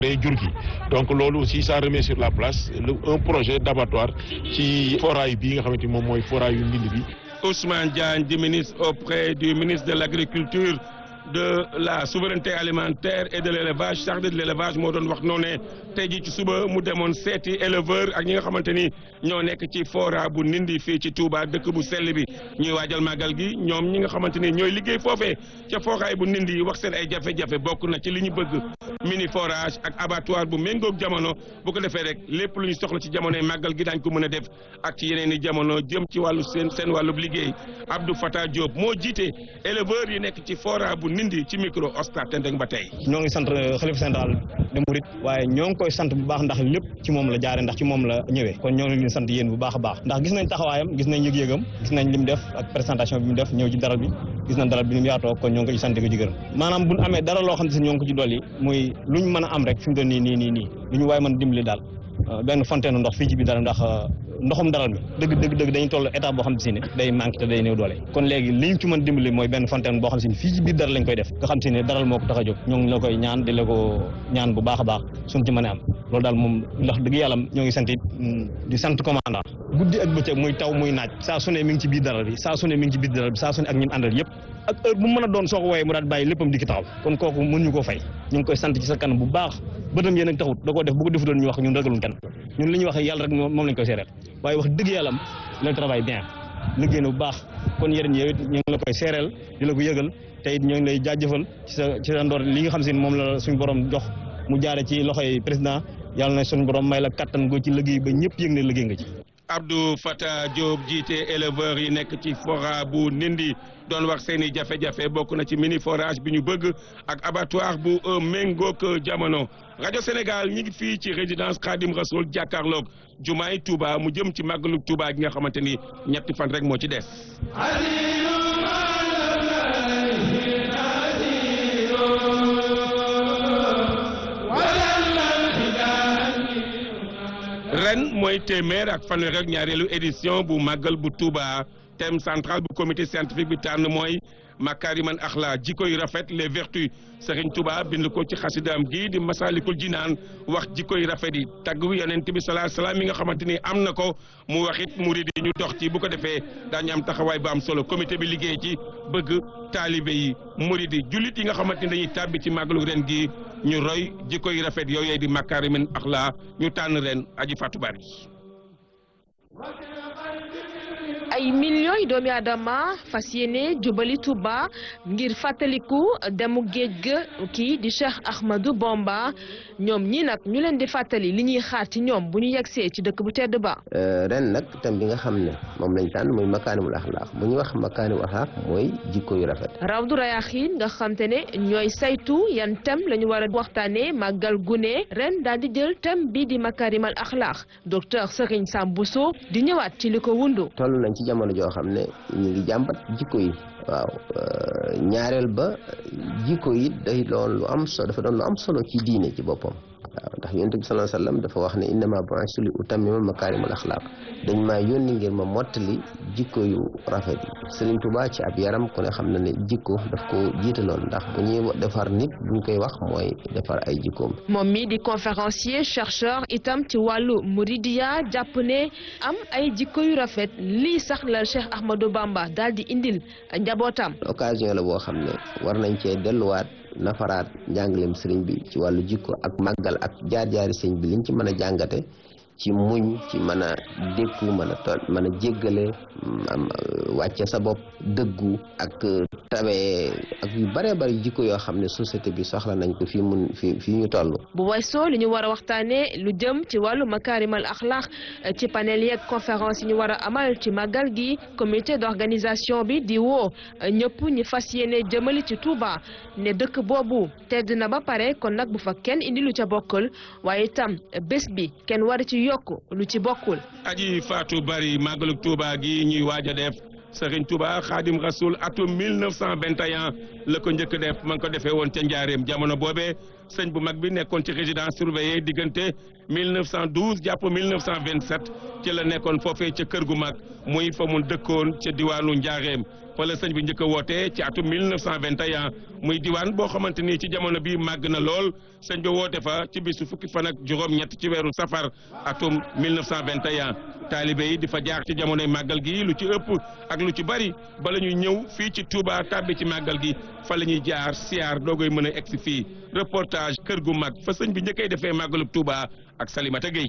day jur gi donc loolu aussi ça remet sur la place un projet d'abattoir ci foraay bii nga xamante ni moom mooy foraay yu Ndindi bi Ousmane Diagne di ministre auprès du ministre de l'agriculture de la souveraineté alimentaire et de l'élevage chargé de l'élevage moo doon wax noonu ne tey jii ci suba mu demoon seeti éleveur ak ñi nga xamante ni ñoo nekk ci fora bu Ndindi fii ci Touba dëkk bu sell bi ñuy waajal màggal gi ñoom ñi nga xamante ni ñooy liggéey foofee ca foraay bu Ndindi wax seen ay jafe-jafe bokk na ci li ñu bëgg mini forage ak abattoir bu méngoog jamono bu ko defee rek lépp lu ñu soxla ci jamonoy màggal gi daañ ko mën a def ak ci yeneen i jamono jëm ci wàllu seen seen wàllub liggéey Abdou Fatah Diop moo jiite éleveurs yi nekk ci fora bu Ndindi ci micro Oscar Tendeng ba tey. ñoo ngi sant xalifa général de Mouride waaye ñoo ngi koy sant bu baax ndax lépp ci moom la jaare ndax ci moom la ñëwee kon ñoo ngi leen sant yéen bu baax a baax ndax gis nañ taxawaayam gis nañ yëg-yëgam gis nañ li mu def ak présentation bi mu def ñëw ci daral bi gis nañ daral bi ni mu yaatoo kon ñoo ngi ko ci sant ko ci gërëm maanaam buñ amee dara loo xam ne si ñoo ngi ko ci dolli muy luñ mën a am rek fi mu doon nii nii nii nii lu ñu waaye mën a dimbali daal benn fontaine ndox fii ci biir daral ndax ndoxum daral mi dëgg dëgg dëgg dañuy toll état boo xam si ne day manqué te day néew doole kon léegi li ñu ci mën dimbali mooy benn fontaine boo xam si ne fii ci biir daral lañ koy def nga xam si ne daral moo ko tax a jóg ñoo ngi la koy ñaan di la ko ñaan bu baax a baax suñ ci mën a am loolu daal moom ndax dëgg yàlla ñoo ngi sant it di sant commandant guddi ak bëccëg muy taw muy naaj saa su ne mi ngi ci biir daral bi saa su ne mi ngi ci biir daral bi saa su ne ak ñun àndal yëpp ak heure bu mën a doon soo ko wooyee mu daal bàyyi léppam di ki taxaw kon kooku mën ñu koo fay ñu ngi koy sant ci sa kanam bu baax bëtam yéen ak taxut da koo def bu ko defutoon ñu wax ñun ragalun kenn ñun li ñu wax yàlla rek moom lañ koy seereel waaye wax dëgg yàlla le travail bien liggéey na bu baax kon yéen yow it ñu ngi la koy seereel di la ko yëgal te it ñoo ngi lay jaajëfal ci sa ci sa ndoor li nga xam si ne moom la suñu borom jox mu jaare ci loxoy président yàlla na suñu borom may la kattan goo ci liggéey ba ñëpp yëg ne liggéey nga ci Abdou Fatah Diop jiite éleveurs yi nekk ci fora bu Ndindi doon wax seen i jafe-jafe bokk na ci mini forage bi ñu bëgg ak abattoir bu méngoog jamono rajo Sénégal ñi ngi fii ci résidence Khadim Rasoul jàkkaarloog jumaay Touba mu jëm ci màggalu Touba gi nga xamante ni ñetti fan rek moo ci des. ren mooy téeméer ak fanweer ak ñaareelu édition bu màggal bu Touba thème central bu comité scientifique bi tànn mooy makariman axla jikko yu rafet les vertus Serigne Touba bind ko ci xasidaam gii di masalikul jinaan wax jikko yu rafet yi tagg wi yonent bi salaa salaam yi nga xamante ni am na ko mu wax it murid yi ñu dox ci bu ko defee daañu am taxawaay bu am solo comité bi liggéey ci bëgg taalibe yi murid yi jullit yi nga xamante ni dañuy tàbbi ci màggalu ren gi ñu roy jikko yu rafet yooyu di makariman axla ñu tànn ren aji Fatou Bari ay millions yi doomi aadama fas yéene jubali Touba ngir fàttaliku demu géej ga kii di Cheikh Ahmadou Bamba ñoom ñii nag ñu leen di fàttali li ñuy xaar ci ñoom bu ñu yegsee ci dëkk bu tedd ba. ren nag thème bi nga xam ne moom lañ tànn muy makaanimul axlaaq bu ñu wax makaanimul axlaaq mooy jikko yu rafet. Rawdu Rayaaxiin nga xam te ne ñooy saytu yan thème la ñu war a waxtaanee màggal gune ren daal di jël thème bi di makaarimal axlaaq docteur Serigne Sam Bousso di ñëwaat ci li ko wundu. toll nañ ci jamono joo xam ne ñu ngi jàmbat jikko yi waaw ñaareel ba jikko yi day doon lu am solo dafa doon lu am solo ci diine ci boppam waaw ndax yonent bi sallallahu alayhi wasallam dafa wax ne innama bu'istu li utammima makaarimul axlaaq dañ maa yónni ngir ma mottali jikko yu rafet yi Sëriñ Tuubaa ci ab yaram ku ne xam na ne jikko daf ko jiitaloon ndax bu ñuy defar nit buñ koy wax mooy defar ay jikkoom moom mi di conférencier chercheur itam ci wàllu muridiya jàpp ne am ay jikko yu rafet lii sax la Cheikh Ahmadou Bamba daal di indil njabootam. occasion la boo xam ne war nañ cee delluwaat nafaraat njàngaleem sëriñ bi ci wàllu jikko ak màggal ak jaar-jaari sëriñ bi liñ ci mën a jàngate ci muñ ci mën a dékku mën a to mën a jéggale am wàcce sa bopp dëggu ak tabee ak yu bëree bëri jikko yoo xam ne société bi soxla nañ ko fii mun fii fii ñu toll bu weesoo li ñu war a waxtaanee lu jëm ci wàllu makaarimal axlaax ci panel yeeg conférence yi ñu war a amal ci màggal gi comité d'organisation bi di woo ñëpp ñi fas yéene jëmali ci Touba ne dëkk boobu tedd na ba pare kon nag bu fa kenn indi lu ca bokkul waaye itam bés bi kenn war ci yokk lu ci bokkul. aji Fatou Bari màggalu Touba gi ñuy waaj a def Serigne Touba Khadim Rasoul atum 1921 la ko njëkk def ma ngi ko defee woon ca Njaareem jamono boobee sëñ bu mag bi nekkoon ci résidence surveillée diggante 1912 jàpp 1927 ci la nekkoon foofee ca kër gu mag muy fa mu dëkkoon ca diwaanu Njaareem fa la sëñ bi njëkk a woote ci atum 1921 muy diwaan boo xamante ni ci jamono bi màgg na lool sëñ bi woote fa ci bisu fukki fan ak juróom-ñett ci weeru safar atum 1921 taalibe yi di fa jaar ci jamonoy màggal gi lu ci ëpp ak lu ci bari bala ñuy ñëw fii ci Touba tàbbi ci màggal gi fa la ñuy jaar siyaar doogoy mën a egsi fii reportage kër gu mag fa sëñ bi njëkkay defee màggalub Touba ak Salimata Gueye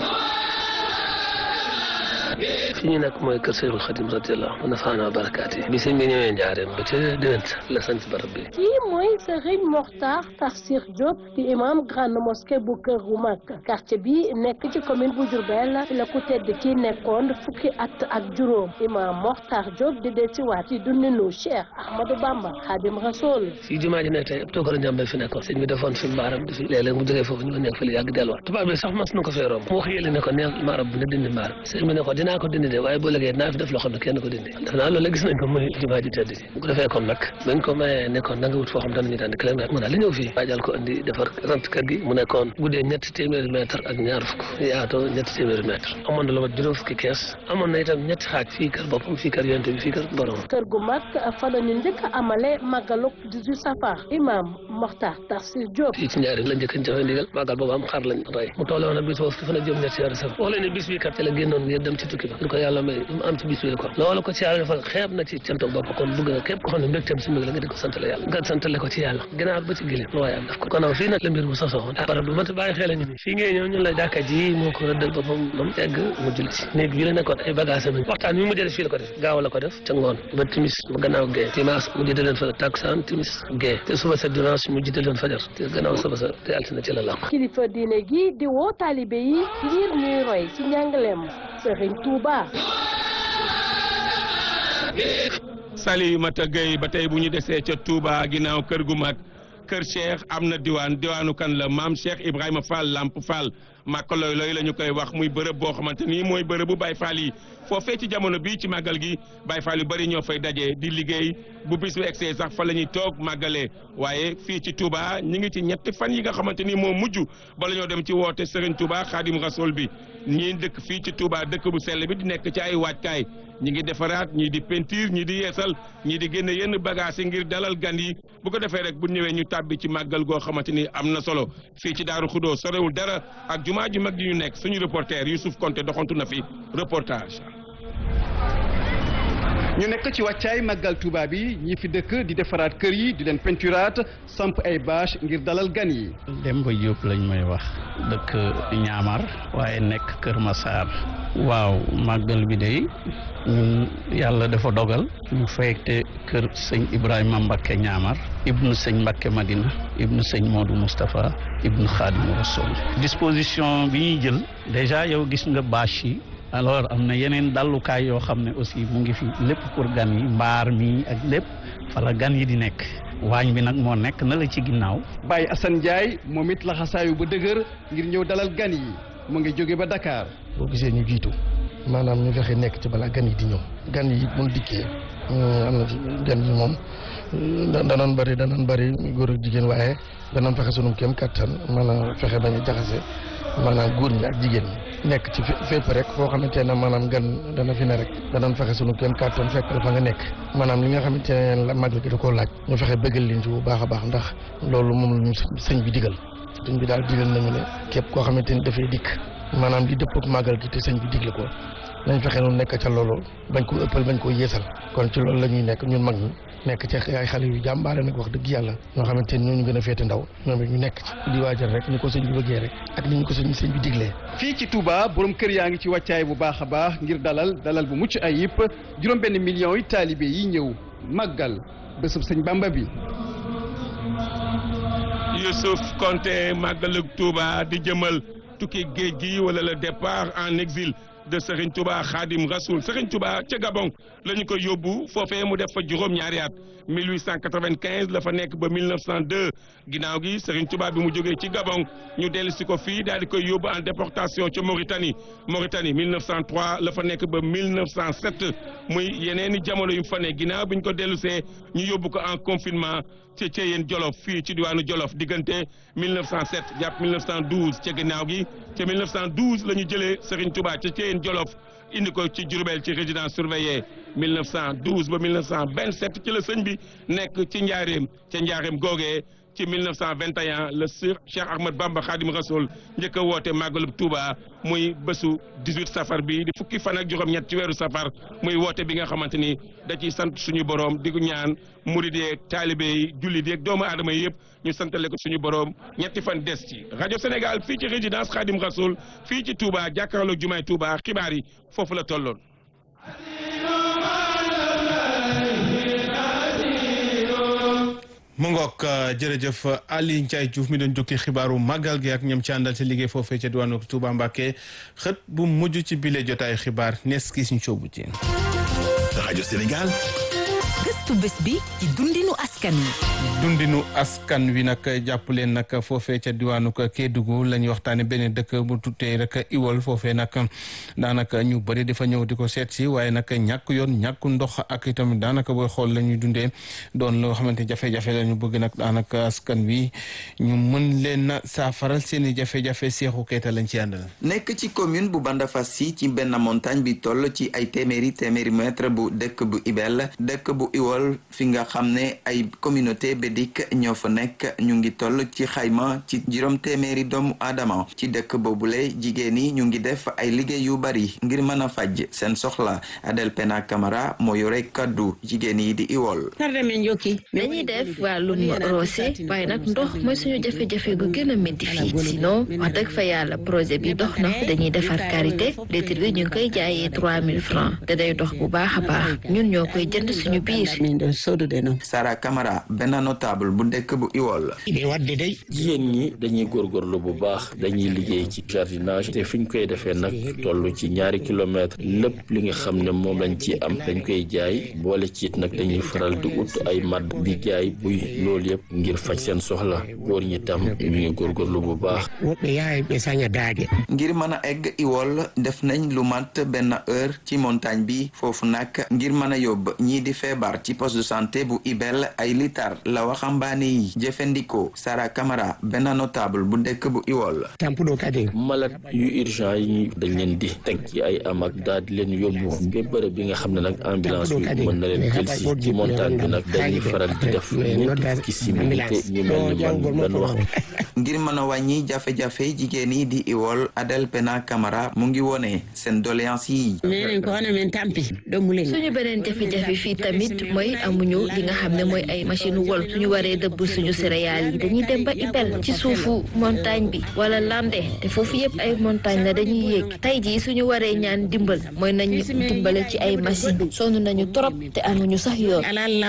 fi ñu nekk mooy kër Seexul Xadim radiyallahu anhu nafaana barakaati bi sëñ bi ñëwee njaareem ba ca déwén la sant barab bi kii mooy Serigne Mokhtar Tafsir Diop di imam grande mosquée bu kër gu mag quartier bi nekk ci commune bu Diourbel fi la ku tedd ki nekkoon fukki at ak juróom imam Mokhtar Diop di dellusiwaat ci dundinu Cheikh Ahmadou Bamba Khadim Rasoul fii jumaa ji ne tey ab tookara njàmbal fi nekkoon sëñ bi defoon fi mbaaram di fi léeg-léeg mu jógee foofu ñu nekk fi li yàgg delluwaat tubaab bi sax mas na ko fee romb mu wax yële ne ko neel maarab bi na dindi mbaaram sëñ bi ne ko dinaa ko dindi de waaye boo léegi naa fi def loo xam ne kenn ko dindi def naa loolu la gis nañ ko muy jumaa ji tedd ji bu ko defee kon nag bañ ko mayee nekkoon da nga wut foo xam danañu daan kilomètre mu daal li ñëw fii waajal ko indi defar rent kër gi mu nekkoon guddee ñetti téeméeri mètre ak ñaar fukk yaatoo ñetti téeméeri mètre amoon na lu mat juróom fukki kees amoon na itam ñetti xaaj fii kër boppam fii kër yonte bi fii kër borom kër gu mag fa la ñu njëkk a amale màggaluk 18 safar imam Mokhtar Tafsir Diop fii ci ñaari la njëkk a joxe ndigal màggal boobu am xar lañ rey mu tolle woon a bis boobu fi fan a jëm ñetti weeru safar wax leen ne bis bi kat ci la génnoon ngir dem ci tukki ba ko yàlla may mu am ci bis bi ko loolu ko ci yàlla defal xeeb na ci canto bopp kon bëgg na képp ko xam ne mbégteem si mbég la nga di ko santale yàlla nga santale ko ci yàlla gannaaw ba ci gileem lu waaye am daf ko kon fii nag la mbir mu sosoo ah barab bu mat bàyyi xel ñu ni fii ngay ñëw ñun la jàkka ji moo ko rëddal boppam ba mu egg mu julli ci néeg bi la nekkoon ay bagage am waxtaan mi mu def fii la ko def gaaw la ko def ca ngoon ba timis ba gannaaw gee dimanche mu jiite leen fa takusaan timis gee te suba sa dimanche mu jiite leen fajar te gannaaw suba sa te altine ci la làqu kilifa diine gi di woo taalibe yi ngir ñuy roy ci njàngaleem Serigne Touba Salimata Gueye ba tey bu ñu desee ca Touba ginnaaw kër gu mag kër Cheikh am na diwaan diwaanu kan la maam Cheikh Ibrahima Fall Lamp Fall màkk looy looy la ñu koy wax muy bërëb boo xamante ni mooy bërëbu Baye Fall yi foofee ci jamono bii ci màggal gi Baye Fall yu bëri ñoo fay daje di liggéey bu bis bu egsee sax fa la ñuy toog màggalee waaye fii ci Touba ñi ngi ci ñetti fan yi nga xamante ni moo mujj bala ñoo dem ci woote Serigne Touba Khadim Rasoul bi ñii dëkk fii ci Touba dëkk bu sell bi di nekk ci ay waajkaay ñi ngi defaraat ñii di peinture ñii di yeesal ñii di génne yenn bagages yi ngir dalal gan yi bu ko defee rek bu ñëwee ñu tàbbi ci màggal goo xamante ni am na solo fii ci Daaru Xudoo sorewul dara ak jumaa ju mag ji ñu nekk suñu reporter Youssouf Konté doxantu na fi reportage. ñu nekk ci wàccaay màggal Touba bi ñi fi dëkk di defaraat kër yi di leen peinturaat samp ay bâche ngir dalal gan yi. Demba Diop lañ may wax dëkk Ñaamar waaye nekk Kër Massar waaw màggal bi day ñun yàlla dafa dogal ñu fekkte kër sëñ Ibrahima Mbakke Ñaamar ibnu sëñ Mbakke Madina ibnu sëñ Modou Moustapha ibnu Xaadimu Rasul disposition bi ñuy jël déjà yow gis nga bâche yi alors am na yeneen dallukaay yoo xam ne aussi mu ngi fi lépp pour gan yi mbaar mi ak lépp fala gan yi di nekk waañ bi nag moo nekk na la ci ginnaaw Baye Assane Ndiaye moom it laxasaayu ba dëgër ngir ñëw dalal gan yi mu ngi jóge ba Dakar. boo gisee ñu jiitu maanaam ñu fexe nekk ci balaa gan yi di ñëw gan yi mun dikkee am na gan yi moom danoon bëri danoon bëri góor ak jigéen waaye danoon fexe sunum kéem kattan maanaam fexe bañ a jaxase maanaam góor ñi ak jigéen ñi nekk ci fépp rek foo xamante ne maanaam gan dana fi ne rek danañ fexe sunu kéem kàttan fekk la fa nga nekk maanaam li nga xamante ne la màggal gi da koo laaj ñu fexe bëggal leen ci bu baax a baax ndax loolu moom la ñu sëñ bi digal sëñ bi daal digal nañu ne képp koo xamante ni dafay dikk maanaam di dëpp ak màggal gi te sëñ bi digle ko nañ fexe noonu nekk ca loolu bañ ko ëppal bañ ko yeesal kon ci loolu la ñuy nekk ñun mag ñi nekk ci ay xale yu jàmbaare nag wax dëgg yàlla ñoo xamante ni ñooñu gën a féete ndaw ñoom it ñu nekk ci di waajal rek ni ko sëñ bi bëggee rek ak ni ñu ko sëñ sëñ bi diglee fii ci Touba borom kër yaa ngi ci wàccaay bu baax a baax ngir dalal dalal bu mucc ayib juróom benn millions yi taalibe yi ñëw màggal bésub sëñ Bamba bi Youssouf Konté màggalug Touba di jëmal tukki géej gi wala le départ en exil de Serigne Touba Khadim Rasoul Serigne Touba ca Gabon la ñu ko yóbbu foofee mu def fa juróom-ñaari at 1895 la fa nekk ba 1902 ginnaaw gi Serigne Touba bi mu jógee ci Gabon ñu dellu si ko fii daal di koy yóbbu en déportation ca Mauritanie Mauritanie 1903 la fa nekk ba 1907 muy yeneen i jamono yu fa ne ginnaaw bi ñu ko dellu see ñu yóbbu ko en confinement ci Thièyène Jolof fii ci diwaanu Jolof diggante 1907 jàpp 1912 ca ginnaaw gi ca 1912 la ñu jëlee Serigne Touba ca Thièyène Jolof indi ko ci Diourbel ci résidence surveillée 1912 ba 1927 ci la sëñ bi nekk ci njaareem ca njaareem googee ci 1921 le Sir Cheikh Ahmad Bamba Khadim Rasoul njëkk a woote màggalub Touba muy bésu 18 safar bi di fukki fan ak juróom-ñett ci weeru safar muy woote bi nga xamante ni da ciy sant suñu borom di ko ñaan murid yeeg taalibe yi jullit yeeg doomu aadama yi yëpp ñu santale ko suñu borom ñetti fan des ci rajo Sénégal fii ci résidence Khadim Rasoul fii ci Touba jàkkaarloog jumaay Touba xibaar yi foofu la tolloon. mu ngoog jërëjëf Ali Ndiaye Diouf mi doon jukki xibaaru màggal gi ak ñoom ci àndal ci liggéey foofee ca diwaanu Touba Mbacké xët bu mujj ci bile jotaay xibaar nees ki suñ coobu ci rajo Sénégal gëstu bés bi ci dundinu askan wi dundinu askan wi nag jàpp leen nag foofee ca diwaanu Kédougou la ñuy waxtaane benn dëkk bu tuddee rek Iwol foofee nag daanaka ñu bëri dafa ñëw di ko seet si waaye nag ñàkk yoon ñàkk ndox ak itam daanaka booy xool la ñuy dundee doon loo xamante jafe-jafe la ñu bëgg nag daanaka askan wi ñu mën leen a saafaral seen i jafe-jafe Seexu Keita lañ ci àndal. nekk ci commune bu Bandafassi ci benn montagne bi toll ci ay téeméeri téeméeri mètre bu dëkk bu Ibel dëkk bu Iwol fi nga xam ne ay communauté bédik ñoo fa nekk ñu ngi toll ci xayma ci juróom téeméeri doomu aadama ci dëkk boobule jigéen yi ñu ngi def ay liggéey yu bari ngir mën a faj seen soxla Adel Pena Camara moo yore kaddu jigéen yi di Iwol. dañuy def wàllum roose waaye nag ndox mooy suñu jafe-jafe gu gën a métti fii sinon wax dëgg fa yàlla projet bi dox na dañuy defar karité litre bi ñu ngi koy jaayee trois mille francs te day dox bu baax a baax ñun ñoo koy jënd suñu biir. Sara Camara benn notable bu dëkk bu Iwol. jigéen ñi dañuy góorgóorlu bu baax dañuy liggéey ci jardinage te fi ñu koy defee nag toll ci ñaari kilomètre lépp li nga xam ne moom lañ ci am dañ koy jaay boole ci it nag dañuy faral di ut ay madd di jaay buy loolu yëpp ngir faj seen soxla góor ñi tam ñu ngi góorgóorlu bu baax. ngir mën a egg Iwol def nañ lu mat benn heure ci montagne bi foofu nag ngir mën a yóbbu ñii di feebar ci poste de santé bu Ibel ay litar la waxambaane yi jëfandikoo Sara Camara benn notable bu dëkk bu Iwol. malade yu urgent yi dañ leen di teg ci ay amak daal di leen yóbbu ba bërëb bi nga xam ne nag ambulance bi mën na leen jël si ci montagne bi nag dañuy faral di def ñetti fukki simili te ñu mel ni man benn waxtu. ngir mën a wàññi jafe-jafe jigéen yi di Iwol Adel Pena Camara mu ngi wone seen doléance yi. suñu beneen jafe-jafe fii tamit mooy amuñu li nga xam ne mooy ay machine wol suñu waree dëbb suñu céréales yi dañuy dem ba Ibel ci suufu montagne bi wala lande te foofu yëpp ay montagne la dañuy yéeg tey jii suñu waree ñaan dimbal mooy nañu dimbale ci ay machine sonn nañu trop te amuñu sax yoon.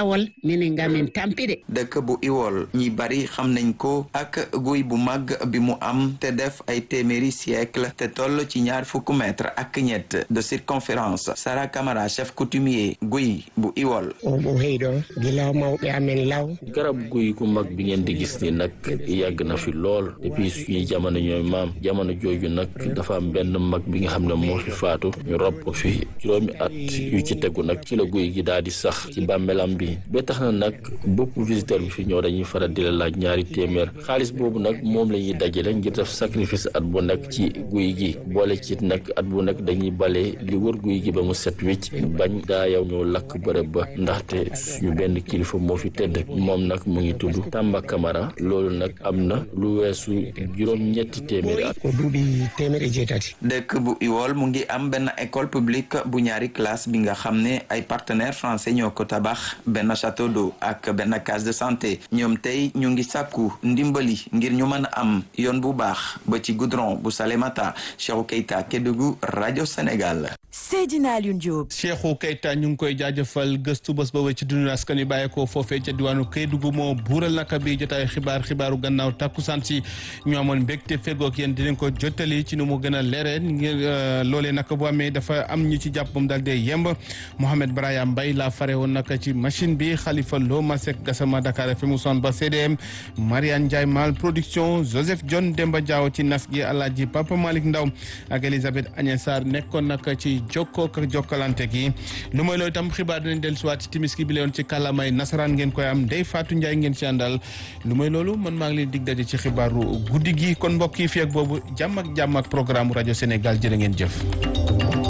dëkk bu Iwol ñi bari xam nañ ko ak guy bu mag bi mu am te def ay téeméeri siècle te toll ci ñaar fukk mètre ak ñett de circonférence Sara Camara chef coutumier guy bu Iwol. garab guy gu mag bi ngeen di gis ni nag yàgg na fi lool depuis suñuy jamono ñooy maam jamono jooju nag dafa am benn mag bi nga xam ne moo fi faatu ñu rob ko fi juróomi at yu ci tegu nag ci la guy gi daal di sax ci bàmmeelam bi ba tax na nag bopp visiteur bi fi ñëw dañuy faral di la laaj ñaari téeméer xaalis boobu nag moom la ñuy dajale ngir def sacrifice at bu nekk ci guy gi boole ci nag at bu nekk dañuy bale li wër guy gi ba mu set wicc bañ daa yow ñoo lakk bërëb ba ndaxte suñu benn kilifa moo fi tëdd moom nag mu ngi tudd Tamba Camara loolu nag am na lu weesu juróom-ñetti téeméeri at. dëkk bu Iwol mu ngi am benn école publique bu ñaari classe bi nga xam ne ay partenaires français ñoo ko tabax benn château d'eau ak benn case de santé ñoom tey ñu ngi sàkku ndimbali ngir ñu mën a am yoon bu baax ba ci goudron bu Salémata Cheikhou Keita Kédougou rajo Sénégal. Seydina Alioune Diop. Cheikhou Keita ñu ngi koy jaajëfal gëstu bés boobu ci dundu askan wi bàyyeekoo foofee ca diwaanu Kédougou moo buural naka bi jotaay xibaar xibaaru gannaaw takkusaan si ñu amoon mbégte fegook yéen dinañ ko jottali ci nu mu gën a leeree ngir loolee naka bu amee dafa am ñu ci jàpp moom daal dee yemb Mohamed Braya Mbaye laa fare woon naka ci machine bi Khalifa Lo Masek Gassama Dakar FM son ba CDM Mariane Ndiaye Mal production Joseph John Demba Diaw ci nas gi Alaaji Papa Malick Ndaw ak Elisabeth Agnès Sarr nekkoon naka ci jokkoo ak jokkalante gi lu mooy loolu itam xibaar dinañ dellusiwaat ci timis gi bi leewoon ci kàllaamay nasaraan ngeen koy am Ndeye Fatou Ndiaye ngeen ci àndal lu may loolu man maa ngi leen dig daje ci xibaaru guddi gi kon mbokk yi fi ak boobu jàmm ak jàmm ak programme rajo Sénégal jërë ngeen jëf.